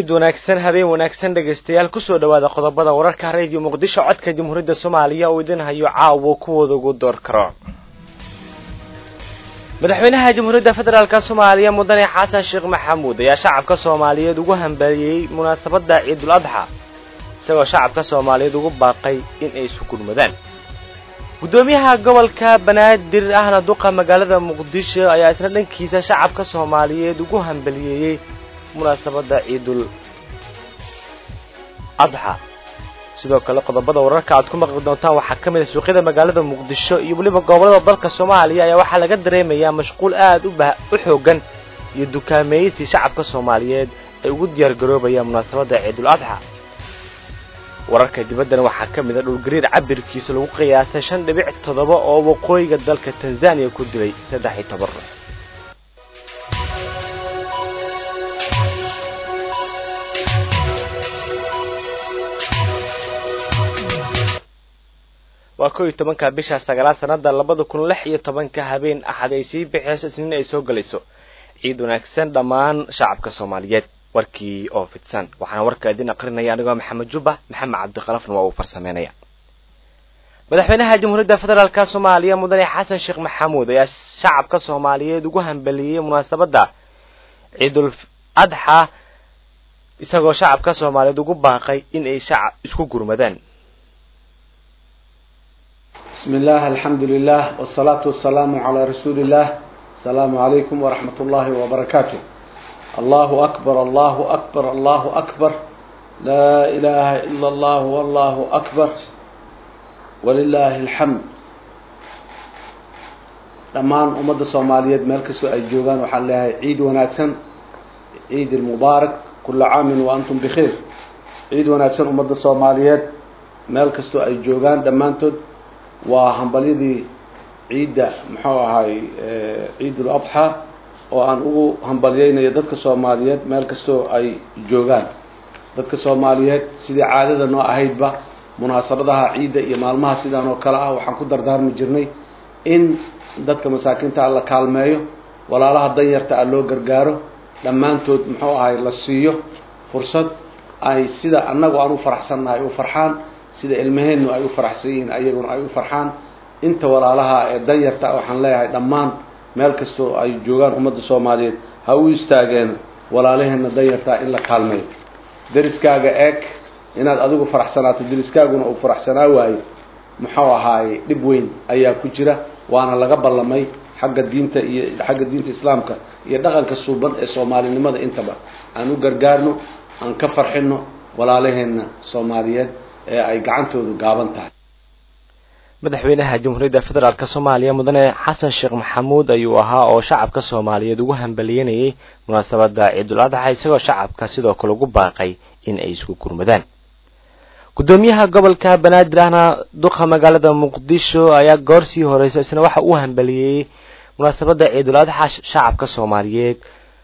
ciid wanaagsan habeen wanaagsan dhegaystayaal kusoo dhawaada qodobada wararka radio muqdisho codka jamhuuriyadda soomaaliya oo idin hayo caawo kuwooda ugu door karo madaxweynaha jamhuuriyadda federaalka soomaaliya mudane xasan sheekh maxamuud ayaa shacabka soomaaliyeed ugu hambaliyey munaasabadda ciidul adxa isagoo shacabka soomaaliyeed ugu baaqay in ay isu gurmadaan guddoomiyaha gobolka banaadir ahna duqa magaalada muqdisho ayaa isna dhankiisa shacabka soomaaliyeed ugu hambaliyeeyey munaasabadda ciidul adxa sidoo kale qodobada wararka aad ku maqli doontaan waxaa ka mid a suuqyada magaalada muqdisho iyo weliba gobollada dalka soomaaliya ayaa waxaa laga dareemayaa mashquul aad u bah u xoogan iyo dukaameeysi shacabka soomaaliyeed ay ugu diyaar garoobayaan munaasabadda ciidul adxa wararka dibaddana waxaa ka mid a dhulgariir cabirkiisa lagu qiyaasay shan dhibic toddoba oo waqooyiga dalka tanzaniya ku dilay saddex iyo toban ruux waa kow iyo tobanka bisha sagaalaad sanada labada kun lix iyo tobanka habeen axad ay sii bixiyso isniin ay soo gelayso ciid wanaagsan dhammaan shacabka soomaaliyeed warkii oo fidsan waxaana warka idin aqrinaya anigoo maxamed jubba maxamed cabdikalafna waa uu farsameynaya madaxweynaha jamhuuriyadda federaalka soomaaliya mudane xasan sheekh maxamuud ayaa shacabka soomaaliyeed ugu hambaliyey munaasabadda ciidul adxa isagoo shacabka soomaaliyeed ugu baaqay in ay shacab isku gurmadaan بسم الله الحمد لله والصلاة والسلام على رسول الله السلام عليكم ورحمة الله وبركاته الله أكبر الله أكبر الله أكبر لا إله إلا الله والله أكبر ولله الحمد dhammaan ummadda soomaaliyeed meel kastoo ay joogaan waxaan leeyahay ciid wanaagsan ciid ilmubaarak kula caamin wa antum bikhiir ciid wanaagsan ummadda soomaaliyeed meel kastoo ay joogaan dhammaantood waa hambalyadii ciidda muxuu ahay ciidul adxa oo aan ugu hambalyeynayo dadka soomaaliyeed meel kastoo ay joogaan dadka soomaaliyeed sidii caadada noo ahaydba munaasabadaha ciidda iyo maalmaha sidaan oo kale ah waxaan ku dardaarmi jirnay in dadka masaakiinta la kaalmeeyo walaalaha danyarta ah loo gargaaro dhammaantood muxuu ahay la siiyo fursad ay sida annagu aan u faraxsannahay u farxaan sida ilmaheennu ay u faraxsan yihiin ayaguna ay u farxaan inta walaalaha ee danyarta waxaan leeyahay dhammaan meel kastoo ay joogaan ummadda soomaaliyeed ha u istaageen walaalaheenna danyartaa in la kaalmeeyo deriskaaga eeg inaad adigu faraxsanaato deriskaaguna uu faraxsanaa waayo muxuu ahaaye dhib weyn ayaa ku jira waana laga ballamay xagga diinta iyo xagga diinta islaamka iyo dhaqanka suuban ee soomaalinimada intaba aan u gargaarno aan ka farxino walaalaheenna soomaaliyeed ee ay gacantoodu gaaban tahay madaxweynaha jamhuuriyadda federaalk soomaaliya mudane xasan sheekh maxamuud ayuu ahaa oo shacabka soomaaliyeed ugu hambaliyenayay munaasabadda ciidul adxa isagoo shacabka sidoo kale ugu baaqay in ay isku gurmadaan guddoomiyaha gobolka banaadir ahna duqa magaalada muqdisho ayaa goor sii horeysa isna waxa uu hambaliyeeyey munaasabadda ciidul adxa shacabka soomaaliyeed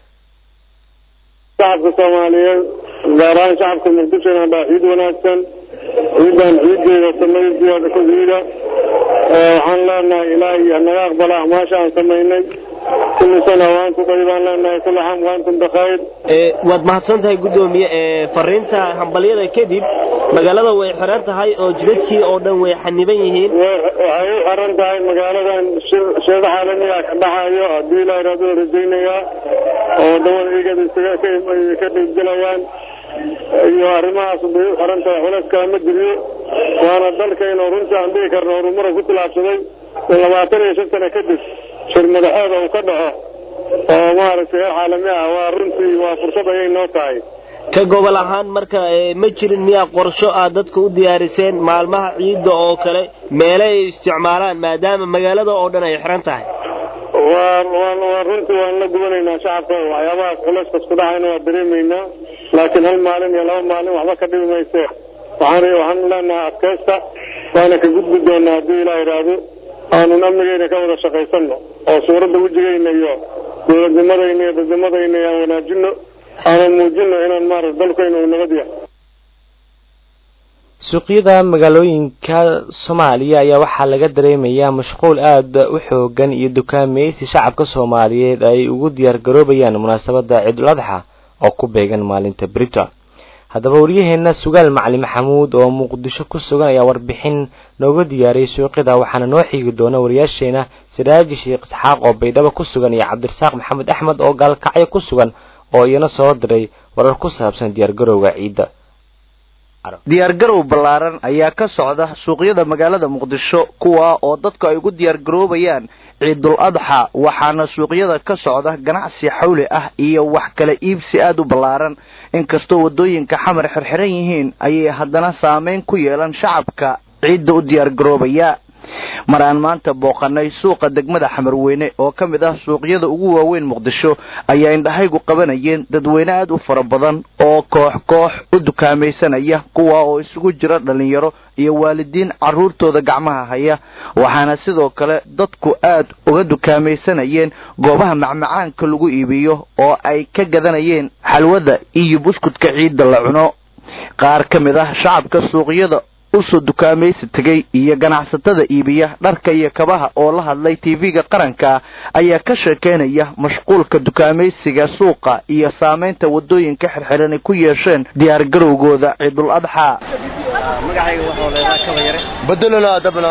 shacabka soomaaliyeed gaar ahaan shacabka muqdishona baa ciid wanaagsan ciidan ciideeda samaynteeda ku ciida waxaan leenahay ilaahay hanaga aqbala acmaasha aan samaynay kulli sana waantu daybaan leenahay kulli caam waantum bikhayr waad mahadsan tahay guddoomiye fariinta hambalyada kadib magaalada way xiran tahay oo jidadkii oo dhan way xaniban yihiin waxay u xiran tahay magaaladan sheeda caalamiga ka dhaxayo haddii ilaahay raadu rajaynayaa oo dawada igada isaga ka dhiibgelayaan iyo arrimahaas bay u xiran tahay culayska ma jiriyo waana dalkaynu runtii aan dhihi karno horumara ku tilaabsaday labaatan iyo shan sano kadib shir madaxeeda uu ka dhaco oo maaragtay heer caalami ah waa runtii waa fursad ayay noo tahay ka gobol ahaan marka ma jirin miyaa qorsho aad dadka u diyaariseen maalmaha ciidda oo kale meele ay isticmaalaan maadaama magaalada oo dhan ay xiran tahay waa waa runtii waan la gubanaynaa shacabka waxyaabahaas culayskaas ku dhacayna waa dareemaynaa laakiin hal maalin iyo laba maalin waxba ka dhibi mayse waxaan waxaan leenahay adkaysta waana ka gudbi doonaa haddii ilaa idhaahdo aanun amnigeyna ka wada shaqaysano oo suuradda wejigayna iyo dowladnimadayna iyo dadnimadayna aan wanaajino aanan muujino inaan maarata dalkayna uu nabad yahay suuqyada magaalooyinka soomaaliya ayaa waxaa laga dareemayaa mashquul aada u xoogan iyo dukaameysi shacabka soomaaliyeed ay ugu diyaar garoobayaan munaasabadda ciidul adxa oo ku beegan maalinta brita haddaba waryaheena sugaal macali maxamuud oo muqdisho ku sugan ayaa warbixin nooga diyaariyey suuqyada waxaana noo xiigi doona wariyaasheena siraaji sheekh isxaaq oo baydhabo ku sugan iyo cabdirasaaq maxamed axmed oo gaalkacyo ku sugan oo iyana soo diray warar ku saabsan diyaargarowga ciidda diyaargarow ballaaran ayaa ka socda suuqyada magaalada muqdisho kuwa oo dadku ay ugu diyaargaroobayaan ciidul adxa waxaana suuqyada ka socda ganacsi xawli ah iyo wax kala iibsi aada u ballaaran inkastoo waddooyinka xamar xirxiran yihiin ayay haddana saameyn ku yeelan shacabka ciidda u diyaargaroobaya mar aan maanta booqanay suuqa degmada xamarweyne oo ka mid ah suuqyada ugu waaweyn muqdisho ayaa indhahaygu qabanayeen dadweyne aada u fara badan oo koox koox u dukaamaysanaya kuwa oo isugu jira dhallinyaro iyo waalidiin carruurtooda gacmaha haya waxaana sidoo kale dadku aad uga dukaamaysanayeen goobaha macmacaanka lagu iibiyo oo ay ka gadanayeen xalwada iyo buskudka ciidda la cuno qaar ka mid ah shacabka suuqyada usoo dukaamaysi tegay iyo ganacsatada iibiya dharka iyo kabaha oo la hadlay tv-ga qaranka ayaa ka sheekeynaya mashquulka dukaamaysiga suuqa iyo saamaynta waddooyinka xirxiran ay ku yeesheen diyaargarowgooda ciidul adxaa magacayga waxaa leedaha kaba yare bedelona dabna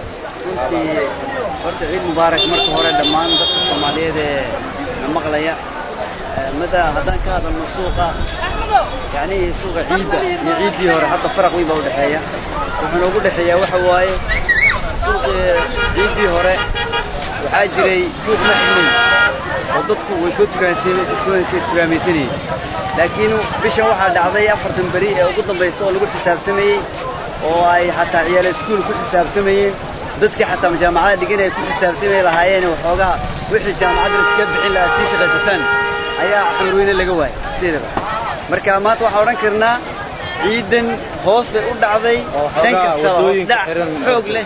runtii horta ciid mubaarak marka hore dhammaan dadka soomaaliyeed ee na maqlaya mada haddaan ka hadalno suuqa yani suuqa ciidda iyo ciiddii hore hadda faraq weyn baa udhexeeya wuxuuna ugu dhexeeyaa waxa waaye suuqii ciiddii hore waxaa jiray suuq ma xidnayn oo dadku way soo tukaamaysanayeen laakiin bishan waxaa dhacday afartan beri ee ugu dambaysa oo lagu xisaabtamayey oo ay xataa ciyaal iskuul ku xisaabtamayeen dadkii xataa jaamacada dhiganaya ku xisaabtamay lahaayeen waxoogaha wixii jaamacadda iska bixin lahaa sii shaqaysataan ayaa xamarweyne laga waayay sideedaba marka maanta waxaan odhan karnaa ciidan hoos bay u dhacday dhan kastaba dhac xoog leh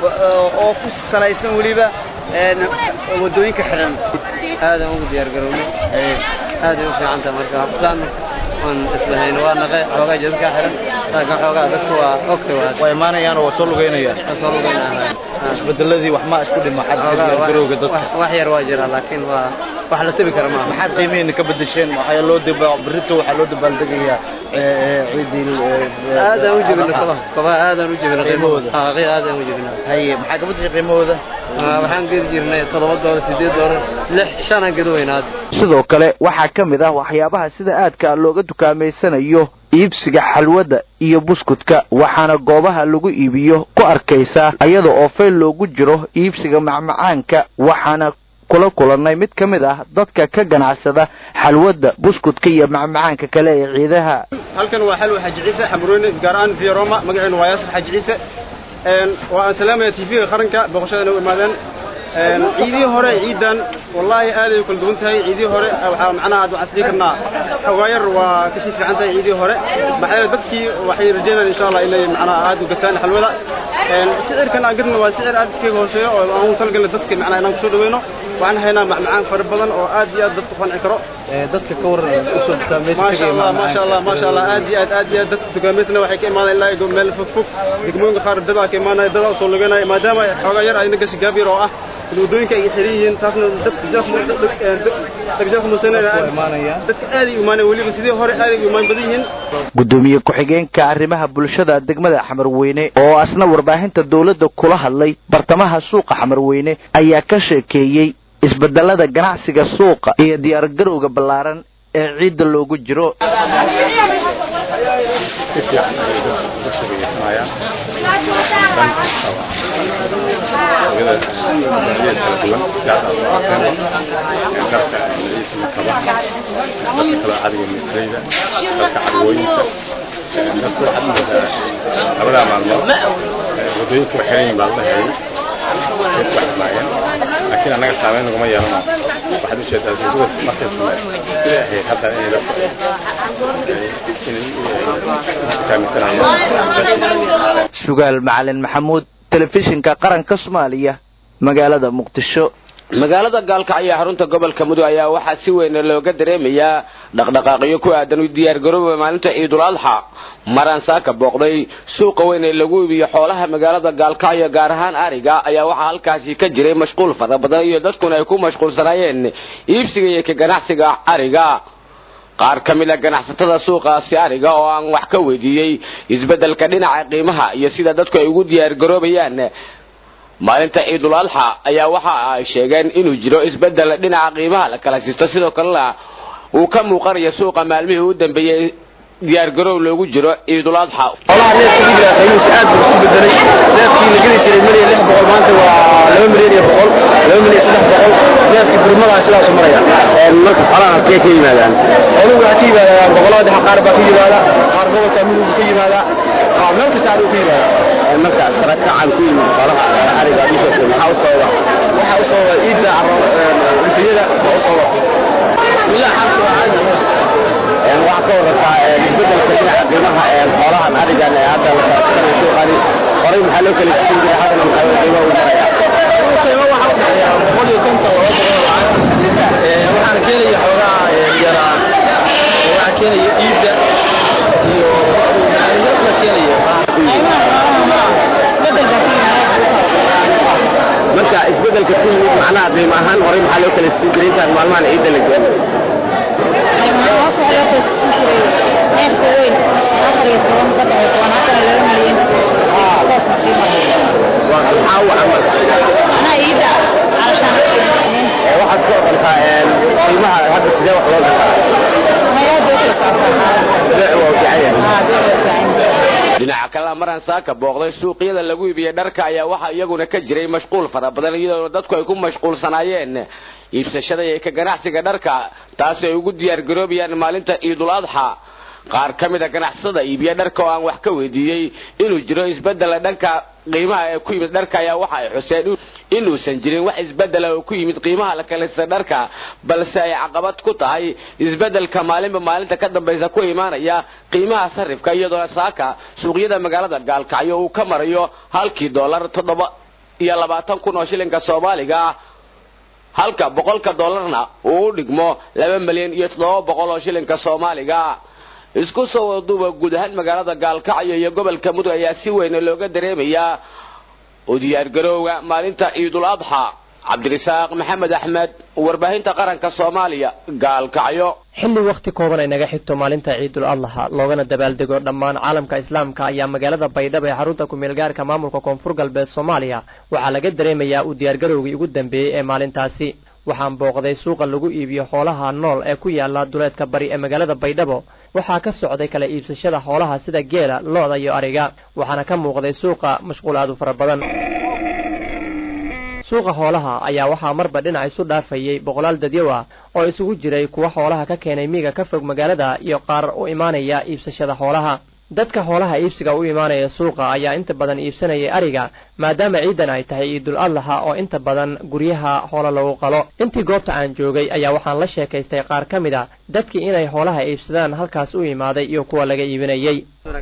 oo ku salaysan weliba waddooyinka xidhan aadan ugu diyaargarownay aaday u fiican tahay marka habsaan waan islahayn waa naqe xoogaa jadadkaa xiran laakiin xoogaa dadku waa ogta waa waa imaanayaan oo waa soo lugeynayaan kasoo lugaynahay isbedeladii wax ma isku dhima xagga diyaargarowga dadka wax yar waa jira laakiin waa wax la tabi kara maaha maxaad qiimeena ka bedesheen waxaa loo daba berito waxaa loo dabaaldegayaa ciidii aadaan u jebina kabaha kabaha aadaan u jebina qiimahooda qiimahooda aadaan u jebina haye maxaa ka bedeshay qiimahooda waxaan gedi jirnay toddoba doolar sideed doolar lix shanaan gedi weynaad sidoo kale waxaa ka mid ah waxyaabaha sida aadka looga dukaameysanayo iibsiga xalwada iyo buskudka waxaana goobaha lagu iibiyo ku arkaysaa iyada oo fayl loogu jiro iibsiga macmacaanka waxaana kula kulannay mid ka mid ah dadka ka ganacsada xalwada buskudka iyo macmacaanka kale ee ciidaha halkan waa xalwa xaji ciise xamrooyne gaar ahaan via roma magaceenu waa yaasir xaji ciise waa aan salaamaya tv-ga qaranka booqashadana u imaadeen ciidihii hore ciidan wallaahi aaday u kala duwan tahay ciidihii hore waxaa macnaha waxaan isdhihi karnaa xogaayar waa kasii fiican tahay ciidihii hore maxaa yeele dadkii waxay rajeynayaan insha allah inay macnaha aad u gataan xalwada sicirkan aan gadna waa sicir aad iskaga hooseeyo oo aan u talagalna dadka macnaha inaan kusoo dhaweyno waxaan haynaa macmacaan fara badan oo aad iyo aad dadku qanci karo dadka ka waran usoo maasha allah maasha allah maasha allah aad iyo aad aad iyo aad dadka dukaameysna waxay ka imaanayaan ilaa iyo meel fog fog degmooyinka qaar dadaa ka imaanaya dadaa usoo lugeynaya maadaama xoogaa yar ayna gashi gaab yar oo ah wadooyinka ay xiran yihiin taasna dadka aaday u imaanaya weliba sidii hore aaday u imaan badan yihiin gudoomiye ku-xigeenka arrimaha bulshada degmada xamarweyne oo asna warbaahinta dowladda kula hadlay bartamaha suuqa xamarweyne ayaa ka sheekeeyey isbedelada ganacsiga suuqa iyo diyaargarowga ballaaran ee ciidda loogu jiro labadaa maalmood wadooyinka wa xiran yihin baa la dhahayay laakiin annaga saameyn naguma yeelano waxaad u jeedaa suuqadaas markay siday ahayd hadda inay dadka dukaamaysanayaan sugaal macalin maxamuud telefishinka qaranka soomaaliya magaalada muqdisho magaalada gaalkacyo xarunta gobolka mudug ayaa waxaa si weyn looga dareemayaa dhaqdhaqaaqyo ku aadan u diyaargarooba maalinta ciidul adxa maraan saaka booqday suuqa weyn ee lagu iibiyo xoolaha magaalada gaalkacyo gaar ahaan ariga ayaa waxaa halkaasi ka jiray mashquul fara badan iyo dadkuna ay ku mashquulsanaayeen iibsiga iyo ka ganacsiga ariga qaar ka mid a ganacsatada suuqaasi ariga oo aan wax ka weydiiyey isbeddelka dhinaca qiimaha iyo sida dadku ay ugu diyaargaroobayaan maalinta ciidul adxa ayaa waxa ay sheegeen inuu jiro isbeddel dhinaca qiimaha la kala sisto sidoo kalena uu ka muuqanaya suuqa maalmihii u dambeeyey diyaargaroow loogu jiro ciidul adxa xoolaha neefka iibla qiimihiisa aad buu isku bedelay neefkii la geli jiray milyan lix boqol maanta waa laba milyan iyo boqol laba milyan saddex boqol neefkii burmadaa sidaasu maraya marka xoolaha halkee ka yimaadaan xooluhu waxaa ka yimaadaan gobollada dhexe qaar baa ka yimaada qaar gobolka midowga ka yimaada qaar meel kasta aduu ka yimaada markaas rakacan ku yimid xoolaha ariga bishoodka maxaa u sababa waxaa u sababa ciidda rifiyada waa u sababa bismillah xaalka waa caadi waxaa ka wadataa isbedelka dhinaca qiimaha xoolahan arigan ee hadda la kalasanay suuqani horay maxaa loo kala jisin jiray haddana maxaa qiimo u maraya qiimo waxaa u dhexeeya boqol iyo konton laba boqol lacag waxaana keenaya xoogaa yaraa waxaa keenaya ciidda iyo yaasna keenaya marka isbedelka ku yimid macnaha qiimo ahaan horay maxaa loo kala jisin jiray intaan maalmahan ciidda la geenay waxaad ka oqontaa qiimaha hadda sidee wax loo gataa beec waa fiican dhinaca kalena maraan saaka booqday suuqyada lagu iibiyey dharka ayaa waxaa iyaguna ka jiray mashquul fara badan iyadoo dadku ay ku mashquulsanaayeen iibsashada iyo ka ganacsiga dharka taasi ay ugu diyaargaroobayaan maalinta ciidul adxa qaar ka mid a ganacsada iibiya dharka oo aan wax ka weydiiyey inuu jiro isbeddela dhanka qiimaha ee ku yimid dharka ayaa waxa ay xuseen inuusan jirin wax isbeddela oo ku yimid qiimaha la kalista dharka balse ay caqabad ku tahay isbeddelka maalinba maalinta ka dambaysa ku imaanaya qiimaha sarifka iyadoona saaka suuqyada magaalada gaalkacyo uu ka marayo halkii dollar toddoba iyo labaatan kun oo shilinka soomaaliga ah halka boqolka dollarna uu u dhigmo laba milyan iyo toddoba boqol oo shilinka soomaaliga isku soo waduuba guud ahaan magaalada gaalkacyo iyo gobolka mudug ayaa si weyn looga dareemayaa u diyaargarowga maalinta ciidul adxa cabdirisaaq maxamed axmed warbaahinta qaranka soomaaliya gaalkacyo xilli wakhti kooban ay naga xigto maalinta ciidul adlaha loogana dabaaldego dhammaan caalamka islaamka ayaa magaalada baydhabo ee xarunta ku-meelgaarka maamulka koonfur galbeed soomaaliya waxaa laga dareemayaa u diyaargarowgii ugu dambeeyey ee maalintaasi waxaan booqday suuqa lagu iibiyo xoolaha nool ee ku yaala duleedka bari ee magaalada baydhabo waxaa ka socday kala iibsashada xoolaha sida geela lo-da iyo ariga waxaana ka muuqday suuqa mashquul aad u fara badan suuqa xoolaha ayaa waxaa marba dhinac isu dhaafayey boqolaal dadyow ah oo isugu jiray kuwa xoolaha ka keenay miiga ka fog magaalada iyo qaar u imaanaya iibsashada xoolaha dadka xoolaha iibsiga u imaanaya suuqa ayaa inta badan iibsanayay ariga maadaama ciidan ay tahay ciidul adlaha oo inta badan guryaha xoolo lagu qalo intii goobta aan joogay ayaa waxaan la sheekaystay qaar ka mid a dadkii inay xoolaha iibsadaan halkaas u imaaday iyo kuwa laga iibinayey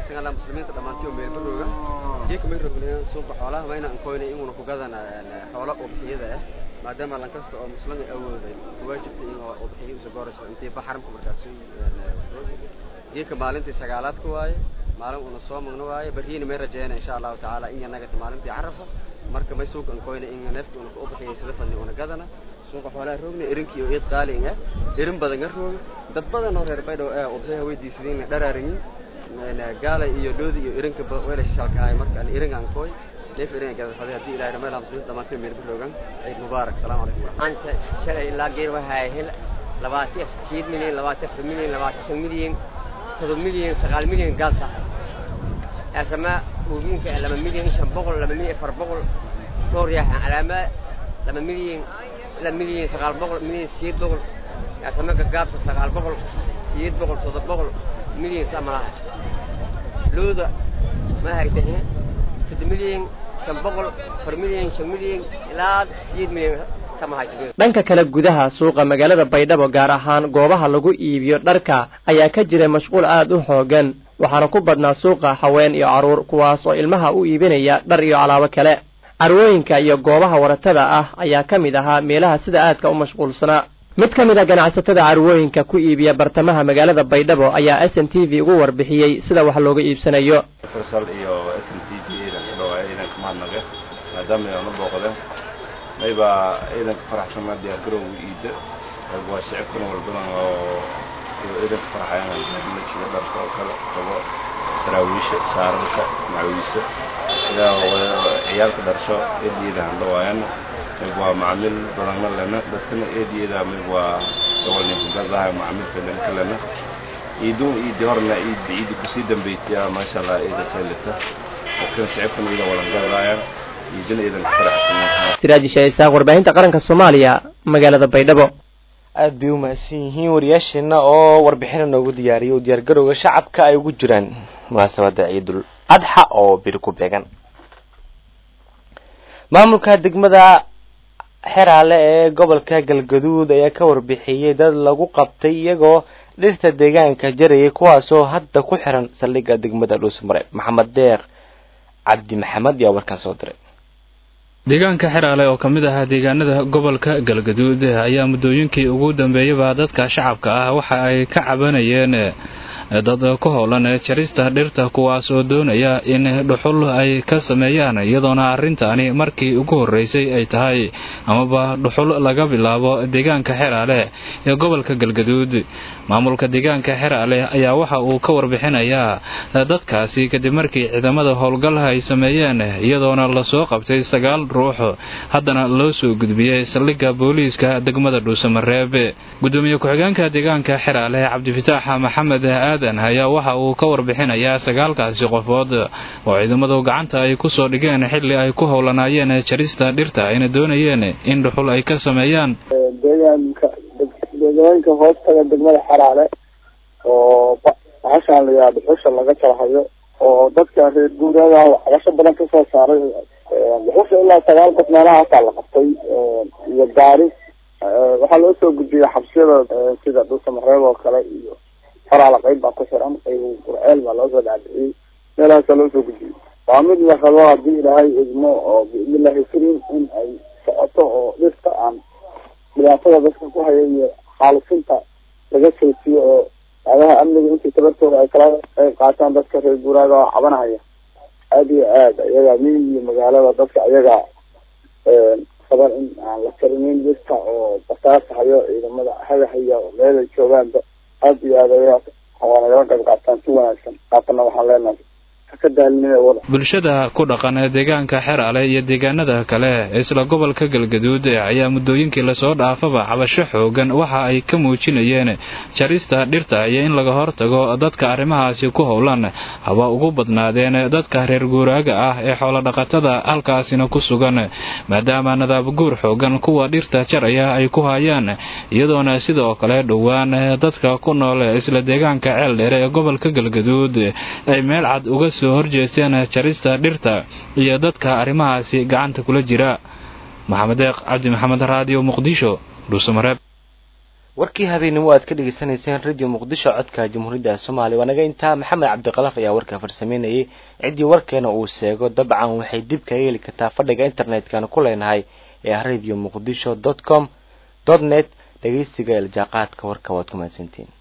suuqa xoolaha mayna ankoyna inuna ku gadana xoolo udxiyada ah maadaama lan kasta oo muslimi awooday waajibta in udxiyo isu goorayso intii baxaramka markaas geedka maalintii sagaalaad ku waaye maalin una soo magno waaye barhiina may rajeyna insha allahu tacaala in yanagata maalintii carafa marka may suuqa ankoyna in neefka una ku udxiyay sida fadni una gadana suuqa xoolaha roogna irinkii oo iid qaaliin ah irin badan ga rooga dad badan oo reer baydhow ee udxiyaha weydiisadeen dharaarigin gaalay iyo dhoodi iyo irinka weelasha shalkahay marka irin aan kooy neef irin gada faday hadii ilaahay rameel hamsin dhamaantii meel biroogan ciid mubaarak salaamu calaykum anta shalay ilaa geer waxaa hel labaatan sideed milyan labaatan afar milyan labaatan shan milyan todoba milyan sagaal milyan gaal saxay asama uugiinka laba milyan shan boqol laba milyan afar boqol dhowr yaaxan calaama laba milyan laba milyan sagaal boqol milyan sideed boqol asama gagaabka sagaal boqol sideed boqol todoba boqol milyan samalaha looda ma haytahe saddex milyan shan boqol afar milyan shan milyan ilaa sideed milyan dhanka kale gudaha suuqa magaalada baydhabo gaar ahaan goobaha lagu iibiyo dharka ayaa ka jira mashquul aad u xoogan waxaana ku badnaa suuqa haween iyo carruur kuwaas oo ilmaha u iibinaya dhar iyo alaabo kale carwooyinka iyo goobaha waratada ah ayaa ka mid ahaa meelaha sida aadka u mashquulsanaa mid ka mid a ganacsatada carwooyinka ku iibiya bartamaha magaalada baydhabo ayaa s n t v ugu warbixiyey sida wax looga iibsanayo farsal iyo s n t v ciidan ka dhawaaya ciidanka mahadnaqe maadaama ayaan u booqdeen maybaa ciidanka faraxsanaa diyaargarowga iida waa shicibkuna walbadan oo iyo ciidanka farxayaan sida dharka oo kale kabo saraawiisha shaararka macawiise ilaa ciyaalka dharsho eediyada handhawaayana mid waa macaamiil badanna lena dadkana eediyada mid waa gobolninkagadaha macaamiilka lenka lena iidun iidi horna iid iidi kusii dambaytiya maasha allah ciida kaylita dadkana shicibkana iida walangadayaan iidina iidanka faraxsan siraaji shaisaaq warbaahinta qaranka soomaaliya magaalada baydhabo aad bay u mahadsan yihiin wariyaasheena oo warbixina noogu diyaariyay oo diyaargarowga shacabka ay ugu jiraan munaasabada ciidul adxa oo biri ku beegan maamulka degmada xeraale ee gobolka galgaduud ayaa ka warbixiyey dad lagu qabtay iyagoo dhirta deegaanka jarayay kuwaasoo hadda ku xiran saldhigga degmada dhuusmare maxamed deeq cabdi maxamed ayaa warkaan soo diray deegaanka xeraale oo ka mid ahaa deegaanada gobolka galgaduud ayaa muddooyinkii ugu dambeeyaba dadka shacabka ah waxa ay ka cabanayeen dad ku howlan jarista dhirta kuwaas oo doonaya in dhuxul ay ka sameeyaan iyadoona arrintaani markii ugu horreysay ay tahay amaba dhuxul laga bilaabo deegaanka xeraale ee gobolka galgaduud maamulka deegaanka xeraale ayaa waxa uu ka warbixinayaa dadkaasi kadib markii ciidamada howlgalha ay sameeyeen iyadoona lasoo qabtay sagaal ruux haddana loo soo gudbiyey saldhigga booliiska degmada dhuusamareeb gudoomiye ku-xigeenka deegaanka xeraale cabdifitaax maxamed aadan ayaa waxa uu ka warbixinayaa sagaalkaasi qofood oo ciidamadu gacanta ay ku soo dhigeen xilli ay ku howlanaayeen jarista dhirta ayna doonayeen in dhuxul ay ka sameeyaan deegooyinka hoostaga degmada xaraale oo bahashaan la yidhaha dhuxusha laga jarhayo oo dadka reer guuraaga waxbarasho badan kasoo saaray dhuxusha ilaa sagaal qof meelaha hataa la qabtay iyo gaari waxaa loo soo gudbiyey xabsiyada sida dhuusamareeb oo kale iyo faraala qayb baa ku xiran qayb qurceel baa loo soo dhaadhiciyey meelahaasaa loo soo gudbiyey waa mid la rabo haddii ilaahay idmo oo biidnillahi karim in ay socoto oo dhirta aan dhibaatada dadka ku haya iyo xaalufinta laga sootiyo oo adaha amniga intii tabartooda ay kala qayb qaataan dadka reer guuraaga oo cabanahaya aada iyo aada iyaga miyi iyo magaalada dadka iyaga raban in aan la karinin dhirta oo basaasahayo ciidamada hagahaya oo meelay joogaanba aada iyo aada ayaga waa nagala qayb qaataan si wanaagsan qaatana waxaan leenahay bulshada ku dhaqan deegaanka xeraale iyo deegaanada kale isla gobolka galgaduud ayaa muddooyinkii lasoo dhaafaba cabasho xoogan waxa ay ka muujinayeen jarista dhirta iyo in laga hortago dadka arrimahaasi ku howlan haba ugu badnaadeen dadka reer guuraaga ah ee xoolodhaqatada halkaasina ku sugan maadaama nadaab guur xoogan kuwa dhirta jaraya ay ku hayaan iyadoona sidoo kale dhowaan dadka ku nool isla deegaanka ceeldheere ee gobolka galgaduud ay meel cad uga soo horjeesteen jarista dhirta iyo dadka arrimahaasi gacanta kula jira maxamed deeq cabdi maxamed raadiyo muqdisho dhuusamareeb warkii habeenimo aad ka dhegeysanayseen radio muqdisho codka jamhuuriyadda soomaaliya waa naga intaa maxamed cabdiqalaf ayaa warka farsameynayay ciddii warkeena uu sheego dabcan waxay dib kaga heli kartaa fadhiga internetkana ku leenahay ee ah radio muqdisho dot com dot net dhegeysiga iljaaqaadka warka waad ku mahadsantiin